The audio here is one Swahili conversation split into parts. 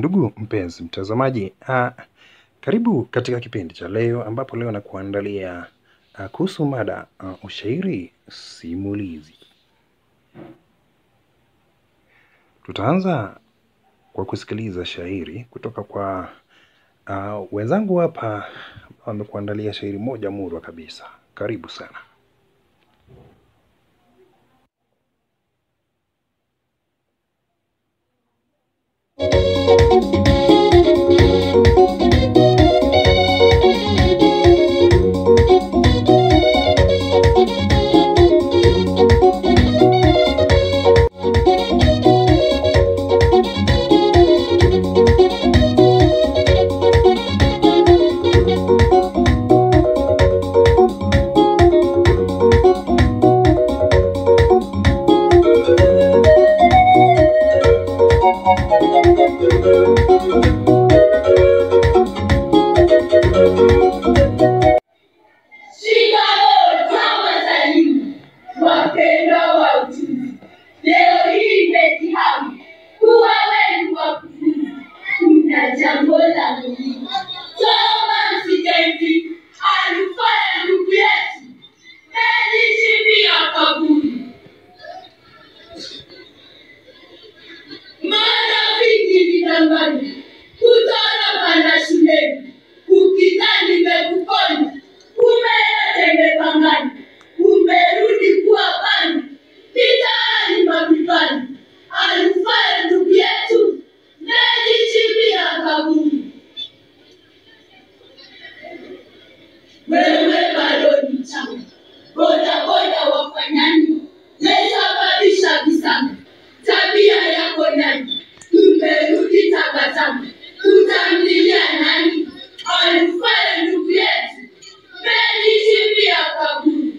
ndugu mpenzi mtazamaji, uh, karibu katika kipindi cha leo ambapo leo nakuandalia uh, kuhusu mada uh, ushairi simulizi. Tutaanza kwa kusikiliza shairi kutoka kwa uh, wenzangu hapa wamekuandalia shairi moja murwa kabisa. Karibu sana. Shikamoo chama cha elimu, wapendwa wa ujuzi. Leo hii imetihani kuwa wenu wakufunzi, kuna jambo la muhimu. Soma msiketi, alifanya ndugu yetu, najichimbia kaburi. Marafiki vidangani, kutoroka na shuleni, ukidhani nimekuponya, kumbe yote imepangana, umerudi kuwa pani, mitaani mapipani, alifanya ndugu yetu, najichimbia kaburi. Wewe bado ni mchanga, bodaboda wafanyani, mesababisha visanga, tabia yako nani, umerudi tabasamu, utamlilia nani? Alifanya ndugu yetu, mejichimbia kaburi.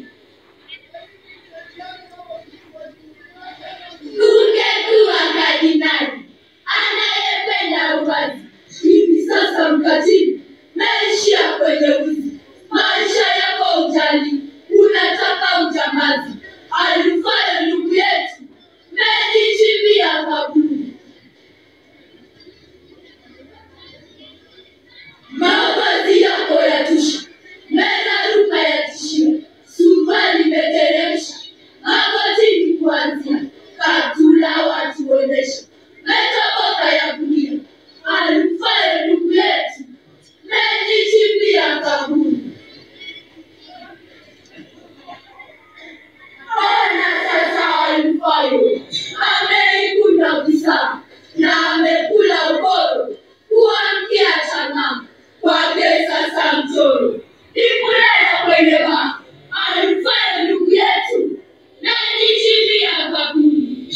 Ungekuwa kardinali anayependa uwazi, hivi sasa mkatili naishia kwenye wizi. Maisha yako ujali, unataka ujamazi. Alifanya ndugu yetu, mejichimbia kaburi. Mavazi yako yatusha, meraruka yatishia, suruali imeteremsha, magotini kuanzia, kaptula watuonesha, metoboka ya kulia, alifanya ndugu yetu, mejichimbia kaburi. Ona sasa alifayo, ameikuna visa na amekula ugoro, kuamkia changama kwake sasa mtoro, ikulala kwenye baa, alifanya ndugu yetu, najichimbia kaburi.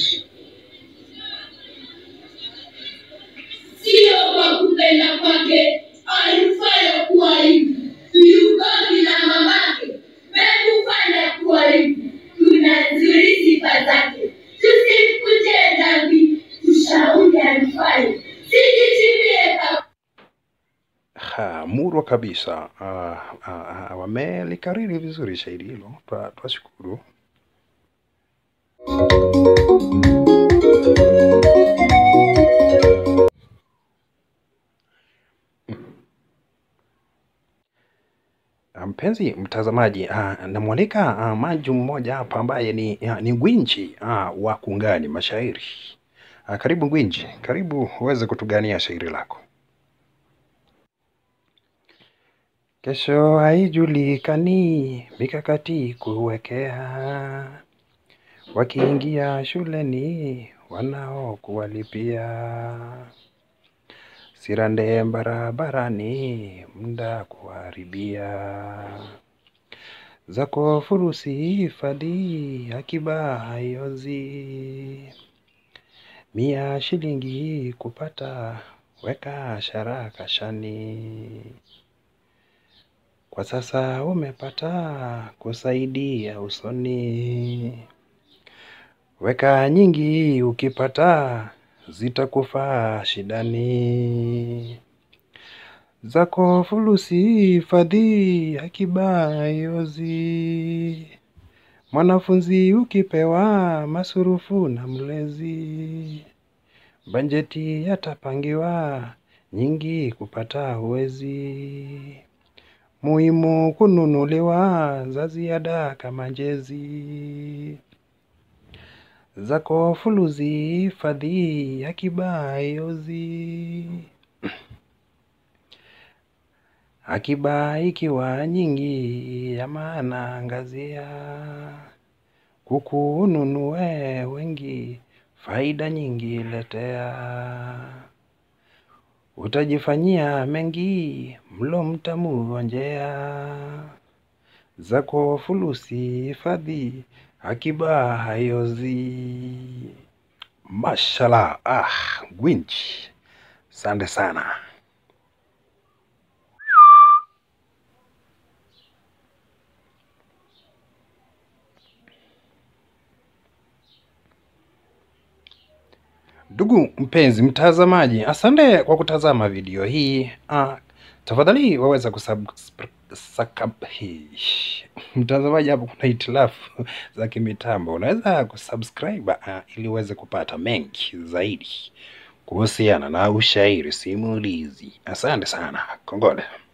Sio kwa kupenda kwake, alifanya kuwa hivi, viugovi na mamake, mekufanya kuwa hivi, tunazuri sifa zake, tusimkute dhambi, tushauri alifanya, sijichimbie kaburi. Ha, murwa kabisa. Uh, uh, uh, wamelikariri vizuri shairi hilo, Twa- twashukuru. Ah, Mpenzi mtazamaji, uh, namwalika uh, manju mmoja hapa ambaye ni, uh, ni gwinji uh, wa kungani mashairi. Uh, karibu gwinji, karibu uweze kutugania shairi lako. Kesho haijulikani, mikakati kuwekea, wakiingia shuleni wanao kuwalipia, sirande barabarani, muda kuharibia, zako furusi hifadhi, akiba haiozi, mia shilingi kupata, weka shara kashani. Kwa sasa umepata kusaidia usoni, weka nyingi ukipata zitakufaa shidani. Zako fulusi hifadhi, akiba haiozi, mwanafunzi ukipewa masurufu na mlezi, Bajeti yatapangiwa nyingi kupata huwezi. Muhimu kununuliwa za ziada kama jezi. Zako fuluzi hifadhi akiba haiozi. Akiba ikiwa nyingi ya maana angazia. Kuku ununue wengi, faida nyingi letea. Utajifanyia mengi, mlo mtamu onjea. Zako fulusi hifadhi, akiba haiozi. Mashallah, ah, gwinchi. Asante sana. Ndugu mpenzi mtazamaji, asante kwa kutazama video hii. Ah, tafadhali waweza kusubscribe. Mtazamaji, hapo kuna hitilafu za kimitambo, unaweza kusubscribe ah, ili uweze kupata mengi zaidi kuhusiana na ushairi simulizi. Asante sana, kongole.